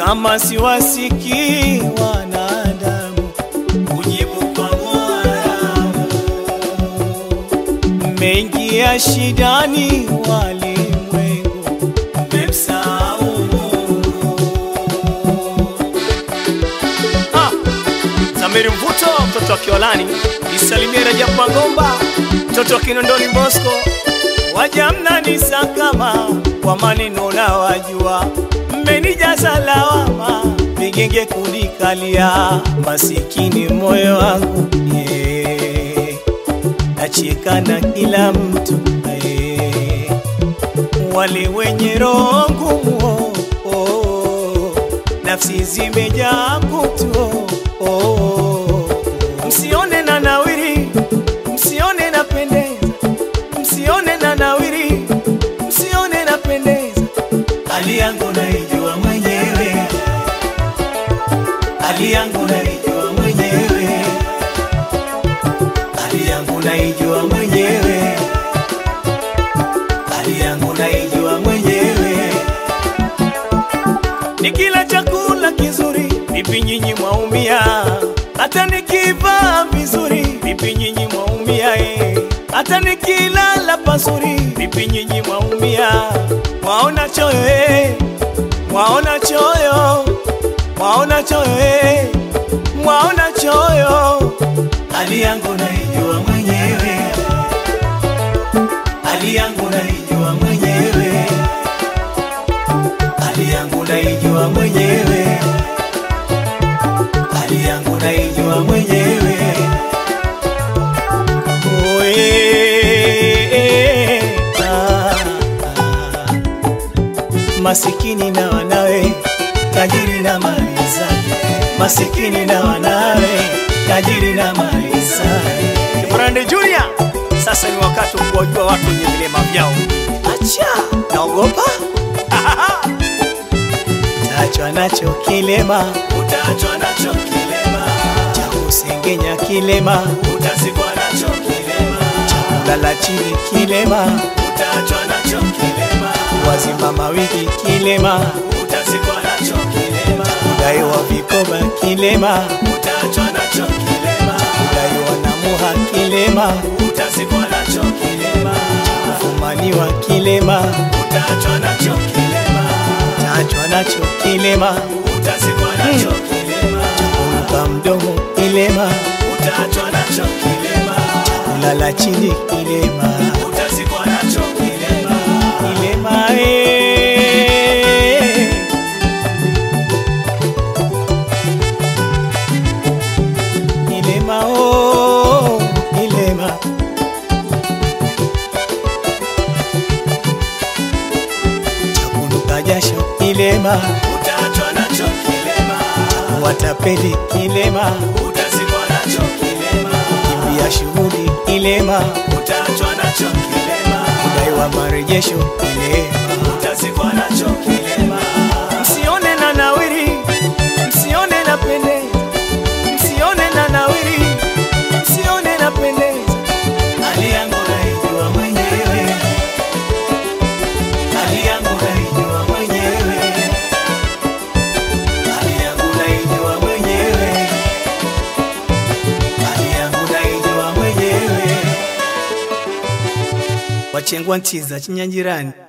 kama siwasikii wanadamu kujibu kwa Mola. Mmeingia shidani walimwengu, mmemsahau Mungu. Ah, Zamiri Mvuto, mtoto wa Kiolani, nisalimie Rajab Mangomba, mtoto wa Kinondoni Bosco, waja mnanisakama kwa maneno na wajua, mmenijaza lawama, vigenge kunikalia, masikini moyo wangu yeah. nacheka na kila mtu eh. wale wenye roho ngumu oh, oh, nafsi zimejaa kutu oh, oh. msione na nawiri msione na pendeza msione na nawiri msione na pendeza hali yangu naijua mwenyewe hali yangu naijua mwenyewe hali yangu naijua mwenyewe hali yangu naijua mwenyewe nikila chakula kizuri vipi nyinyi mwaumia hata nikivaa vizuri vipi nyinyi mwaumia eh. hata nikilala pazuri vipi nyinyi mwaumia mwaona choyo eh. mwaona choyo mwaona choyo eh. mwaona choyo hali yangu naijua mwenyewe hali yangu naijua mwenyewe hali yangu naijua mwenyewe hali yangu naijua mwenyewe Oe, ah, ah. masikini na wanawe tajiri na mali zake masikini na wanawe tajiri na mali zake Kibrande Junior sasa ni wakati wa kuwajua watu wenye vilema vyao acha naogopa Utaachwa nacho kilema, utaachwa nacho kilema, cha kusengenya kilema, utazikwa nacho kilema, cha kulala chini kilema, utaachwa nacho kilema, wazimama wiki kilema, utazikwa nacho kilema, kudaiwa vikoba kilema, utaachwa nacho kilema, kudaiwa na muha kilema, utazikwa nacho kilema, kufumaniwa kilema, utaachwa nacho kilema utaachwa nacho kilema, utazikwa nacho kilema, kuruka mdomo kilema, utaachwa nacho kilema, kulala chini kilema, utazikwa nacho kilema, kilema eh. Kilema oh, kilema chakunuka jasho kilema, utaachwa nacho kilema, watapeli kilema, utazikwa nacho kilema, kimbia shughuli kilema, utaachwa nacho kilema, kudaiwa marejesho kilema, utazikwa nacho kilema. Msione na nawiri, msione na pendeza, msione na nawiri, msione na pendeza, hali yangu naijua mwenyewe hali yangu naijua mwenyewe, hali yangu naijua mwenyewe, hali yangu naijua mwenyewe. Wachengwa ntiza chinyangirani